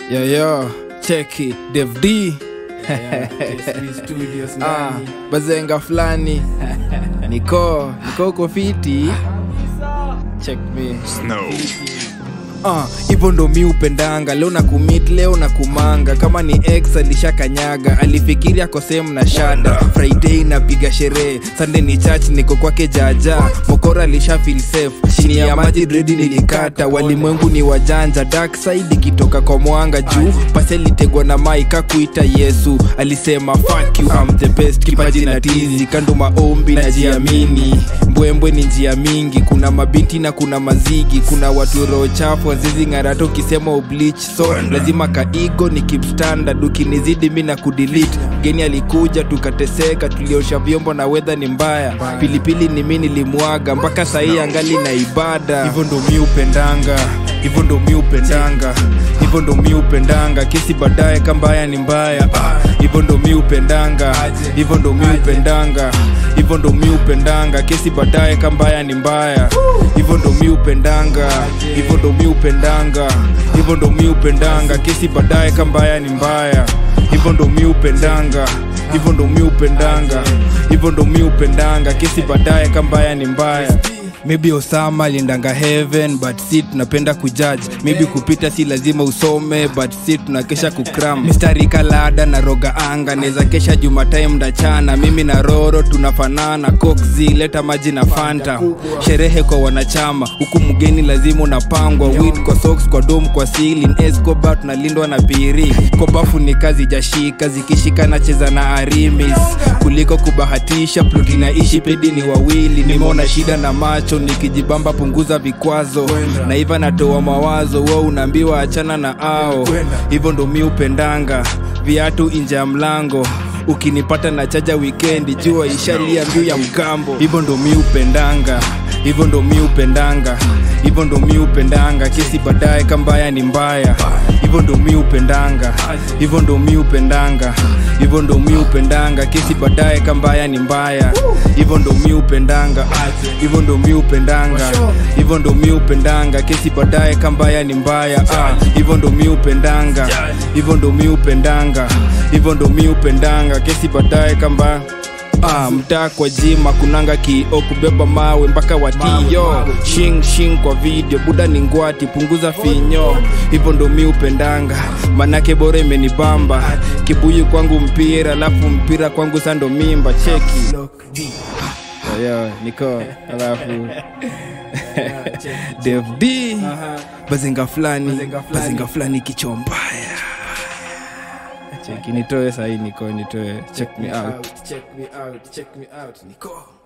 Yo yo, cheki Dev D ah, bazenga fulani niko niko uko fiti check me Ah, hivyo ndo mi upendanga leo na kumit leo na kumanga kama ni ex alishakanyaga alifikiri ako sehemu na shada friday napiga sherehe sunday ni church niko kwake jaja mokora alisha feel safe chini ya maji dredi nilikata walimwengu ni wajanja dark side ikitoka kwa mwanga juu pasi alitegwa na maika kuita yesu alisema fuck you I'm the best kipaji na tizi kando maombi na jiamini mbwembwe ni njia mingi kuna mabinti na kuna mazigi kuna watu roho chafu wazizi ng'arato ukisema oblich so lazima kaigo ni keep standard ukinizidi mi na kudelete mgeni alikuja tukateseka tuliosha vyombo na wedha ni mbaya pilipili ni mi nilimwaga mpaka sahii angali na ibada hivyo ndo mi upendanga hivyo ndo mi upendanga hivyo ndo mi upendanga kesi baadaye kambaya ni mbaya Ah, hivyo ndo mi upendanga hivyo ndo mi upendanga hivyo ndo mi upendanga kesi baadaye kambaya ni mbaya hivyo ndo mi upendanga hivyo ndo mi upendanga hivyo ndo mi upendanga kesi baadaye kambaya ni mbaya hivyo ndo mi upendanga hivyo ndo mi upendanga hivyo ndo mi upendanga kesi baadaye kambaya ni mbaya maybe osama aliendanga heaven but si tunapenda kujudge maybe kupita si lazima usome but si tunakesha kukram mistari kalada na roga anga naweza kesha jumatime ndachana mimi na roro tunafanana coxi leta maji na fanta sherehe kwa wanachama huku mgeni lazima unapangwa wit kwa socks kwa dom kwa silin escoba tunalindwa na piri kwa bafu ni kazi jashika zikishika nacheza na arimis kuliko kubahatisha ploti naishi pedi ni wawili nimeona shida na macho nikijibamba punguza vikwazo naiva natoa mawazo wo unaambiwa achana na ao hivyo ndo mi upendanga viatu inja ya mlango ukinipata na chaja wikendi jua ishalia mbiu ya mkambo hivyo ndo mi upendanga hivyo ndo mi upendanga hivyo ndo mi upendanga kesi baadaye kambaya ni mbaya hivyo ndo mi upendanga hivyo ndo mi upendanga hivyo ndo mi upendanga kesi baadaye kambaya ni mbaya hivyo ndo mi upendanga hivyo ndo mi upendanga hivyo ndo mi upendanga kesi baadaye kambaya ni mbaya Ah, hivyo ndo mi upendanga hivyo ndo mi upendanga hivyo ndo mi upendanga kesi baadaye kambaya Ah, mtaa kwa jima kunanga kio kubeba mawe mpaka watio shing shing kwa video buda ni ngwati punguza finyo hivyo ndo mi upendanga manake bora imenibamba kibuyu kwangu mpira alafu mpira kwangu sando mimba cheki yo niko alafu Dev D bazinga fulani bazinga fulani kichwa mbaya cheki nitoe sahii niko nitoe check me out Check me out, check me out, Nico.